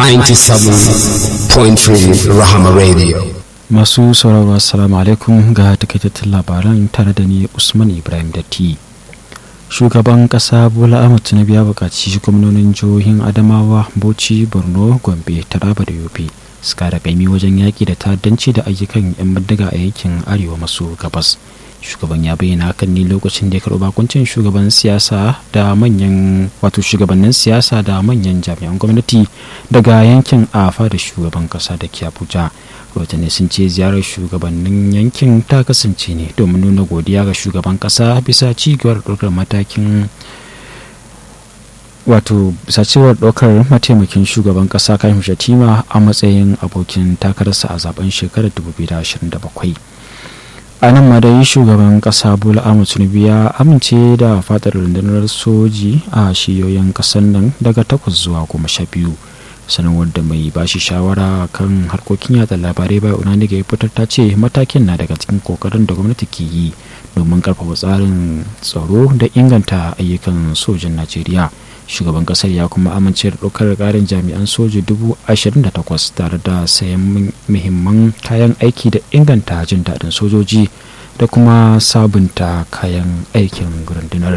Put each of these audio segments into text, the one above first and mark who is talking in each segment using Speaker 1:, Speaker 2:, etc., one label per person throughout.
Speaker 1: 97.3 Rahama Radio.
Speaker 2: Masu sauraro assalamu alaikum ga takaitattun labaran tare da ni Usman Ibrahim Datti. Shugaban ƙasa Bola Ahmed Tinubu ya buƙaci gwamnonin jihohin Adamawa, Bauchi, Borno, Gombe, Taraba da Yobe su kara kaimi wajen yaƙi da ta'addanci da ayyukan 'yan bindiga a yankin Arewa maso gabas. shugaban ya bayyana hakan ne lokacin da ya karɓi bakuncin shugaban siyasa da manyan wato shugabannin siyasa da manyan jami'an gwamnati daga yankin afa da shugaban kasa da ke abuja rahotanni sun ce ziyarar shugabannin yankin ta kasance ne domin nuna godiya ga shugaban kasa bisa cigiyar ɗaukar matakin wato sacewar ɗaukar mataimakin shugaban ƙasa kan shatima a matsayin abokin takararsa a zaben shekarar 2027 a nan ma dai shugaban kasa bola ahmed tinubu ya amince da fadar rundunar soji a shiyoyin kasar nan daga takwas zuwa goma sha biyu sanarwar da mai bashi shawara kan harkokin yada labarai bai unani ga fitar ta ce matakin na daga cikin kokarin da gwamnati ke yi domin karfafa tsarin tsaro da inganta ayyukan sojin najeriya shugaban kasar ya kuma amince da ɗaukar ƙarin jami'an soji dubu ashirin da takwas tare da sayan muhimman kayan aiki da inganta jin daɗin sojoji da kuma sabunta kayan aikin rundunar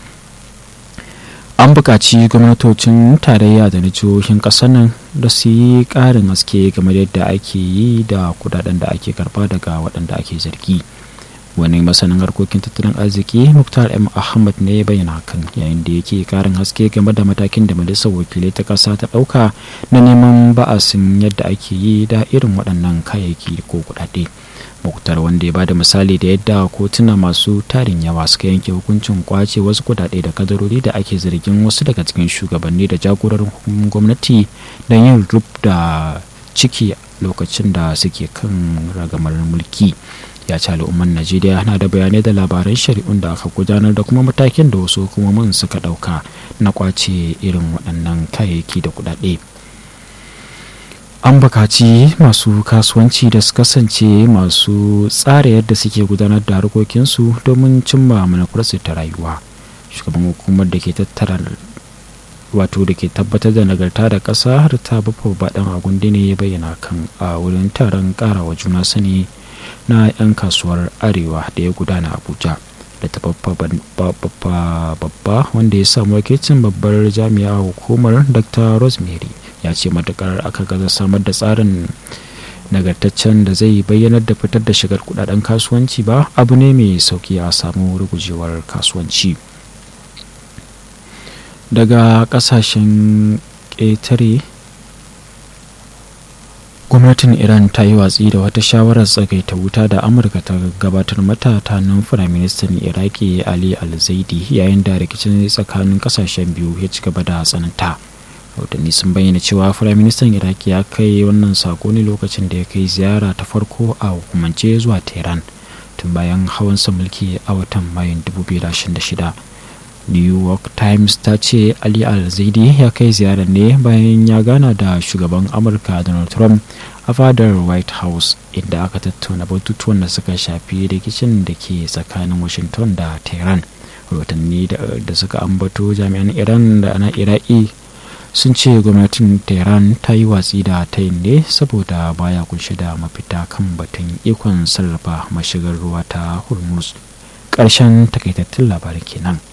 Speaker 2: an buƙaci gwamnatocin tarayya da na jihohin ƙasar nan da su yi ƙarin haske game da yadda ake yi da kudaden da ake karba daga waɗanda ake zargi. wani masanin harkokin tattalin arziki muktar m ahmad ne ya bayyana hakan yayin da yake karin haske game da matakin da majalisar wakilai ta kasa ta dauka na neman ba'asin yadda ake yi da irin waɗannan kayayyaki ko kuɗaɗe muktar wanda ya bada misali da yadda kotuna masu tarin yawa suka yanke hukuncin kwace wasu kuɗaɗe da kadarori da ake zargin wasu daga cikin shugabanni da jagororin gwamnati da yin rub da ciki lokacin da suke kan ragamar mulki ya ce al'ummar najeriya na da bayanai da labaran shari'un da aka gudanar da kuma matakin da wasu hukumomin suka dauka na kwace irin waɗannan kayayyaki da kuɗaɗe an bukaci masu kasuwanci da su kasance masu tsara yadda suke gudanar da harkokinsu domin cimma manufarsu ta rayuwa shugaban hukumar da ke tattara wato da ke tabbatar da nagarta da ƙasa har ta bafa baɗan agundi ne ya bayyana kan a wurin taron ƙarawa juna sani na 'yan kasuwar arewa da ya gudana abuja da ta babba wanda ya samu wakilcin babbar jami'a hukumar dr rosemary ya ce matukar aka gaza samar da tsarin nagartaccen da zai bayyanar da fitar da shigar kudaden kasuwanci ba abu ne mai sauki a samu rugujewar kasuwanci daga kasashen ƙetare gwamnatin iran ta yi watsi da wata shawarar tsagaita wuta da amurka ta gabatar mata ta nan firaministan iraki ali al-zaidi yayin da rikicin tsakanin kasashen biyu ya ci gaba da tsananta rahotanni sun bayyana cewa firaministan iraki ya kai wannan sako ne lokacin da ya kai ziyara ta farko a hukumance zuwa tehran tun bayan hawansa mulki a watan mayun 2026 new york times ta ce ali al-zaidi ya kai ziyarar ne bayan ya gana da shugaban amurka donald trump a fadar white house inda aka tattauna batutuwan da suka shafi rikicin da ke tsakanin washington da tehran rahotanni da suka ambato jami'an iran da na iraki sun ce gwamnatin tehran ta yi watsi da tayin ne saboda baya kunshe da mafita kan batun ikon sarrafa mashigar ruwa ta hormuz ƙarshen takaitattun labarin kenan